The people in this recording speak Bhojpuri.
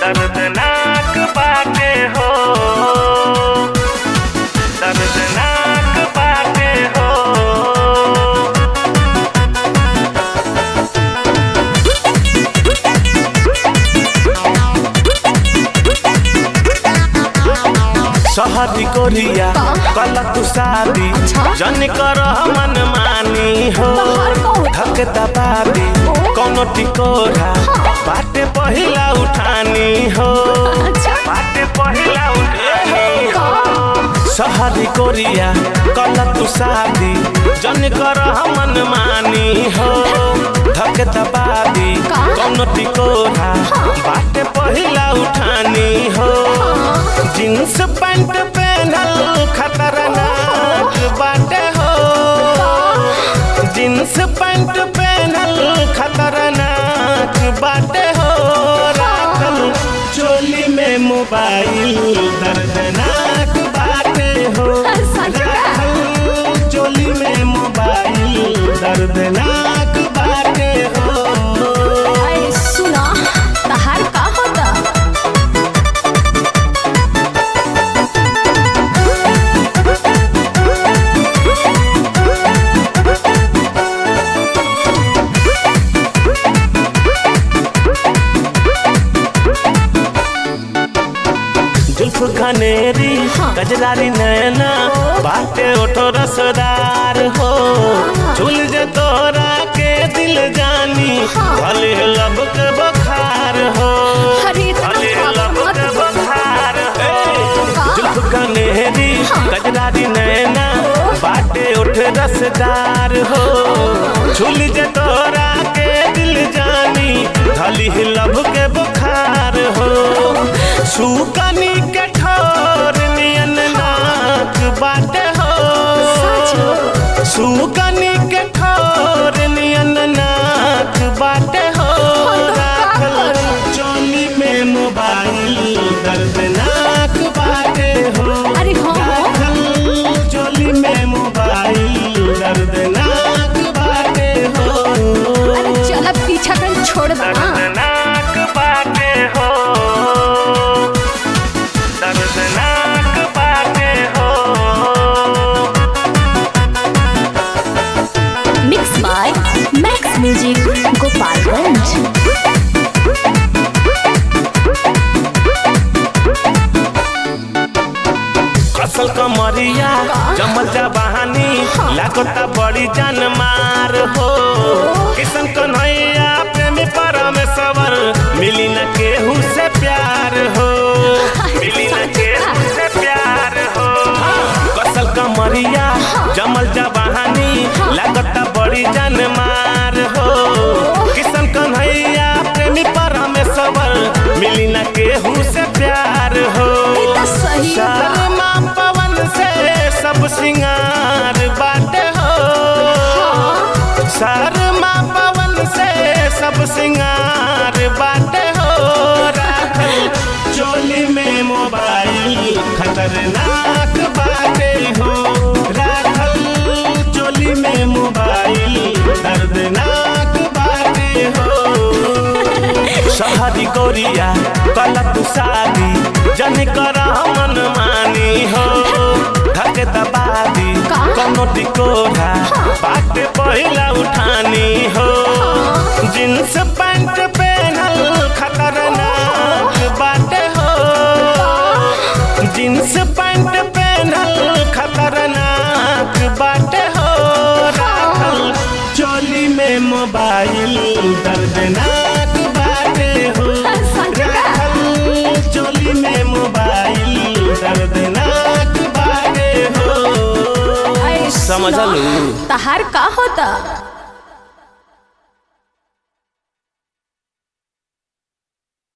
दर्दनाक बाटे हो दर्दनाक बाटे हो शहरी कोरिया कल तू शादी जन कर मन मानी हो धक दबादी कोनो टिकोरा बाटे पहिला उठानी हो बाटे पहिला उठानी हो शहरी कोरिया कल तू शादी जन कर मन मानी हो धक दबादी कोनो टिकोरा बाटे पहिला उठानी हो जींस पैंट पहनल खतरनाक बाटे हो जींस पैंट पहनल खतरनाक बाटे हो राखल चोली में मोबाइल दर्दनाक बाटे हो राखल चोली में मोबाइल दर्दनाक बाटे हो अरे सुना तहार का होता जुल्फ घनेरी गजरारी नैना बाटे ओठो रसदार हो झूल जे तोरा के दिल जानी भले लब के बखार हो अरे इतना भले बात लब मत के बोल। बखार हो जुल्फ घनेरी गजरारी नैना बाटे ओठ रसदार हो झूल जे तोरा के दिल जानी भली लब के बुखार हो सुकनी के ठोर नियन नाक बाटे हो सुकनी के ठोर नियन नाक बाटे हो राखल चोली में मोबाइल दर्दनाक बाटे हो अरे हाँ, हाँ। राखल चोली में मोबाइल दर्दनाक बाटे हो अरे चल अब पीछा कर छोड़ दे ना दर्दनाक बाटे हो दर्दनाक बाटे हो mix by max music Gopalganj असल कमरिया जमल जा बहानी लागता बड़ी जान मार हो किशन कन्हैया प्रेमी परमेश्वर मिली न केहू से प्यार हो मिली न केहू से प्यार हो कसल कमरिया जमल जा बहानी लागता बड़ी जान मार हो किशन कन्हैया प्रेमी परमेश्वर मिली न केहू से प्यार हो ई त सही बा। शर्मा पवन से सब सिंगार बाटे हो शर्मा पवन से सब सिंगार बाटे हो राखल चोली में मोबाइल खतरनाक बाटे हो राखल चोली में मोबाइल दर्दनाक बाटे हो शहरी गोरिया कल तू शादी जन कर मन मानी हो धक दबादी का? कोनो टिकोरा बाटे पहिला उठानी हो जींस पैंट पहनल खतरनाक बाटे हो जींस पैंट पहनल खतरनाक बाटे हो राखल चोली में मोबाइल दर्दनाक बाटे हो सच में? राखल चोली में मोबाइल दर्दनाक बाटे हो अरे सुना, समझलू तहार का होता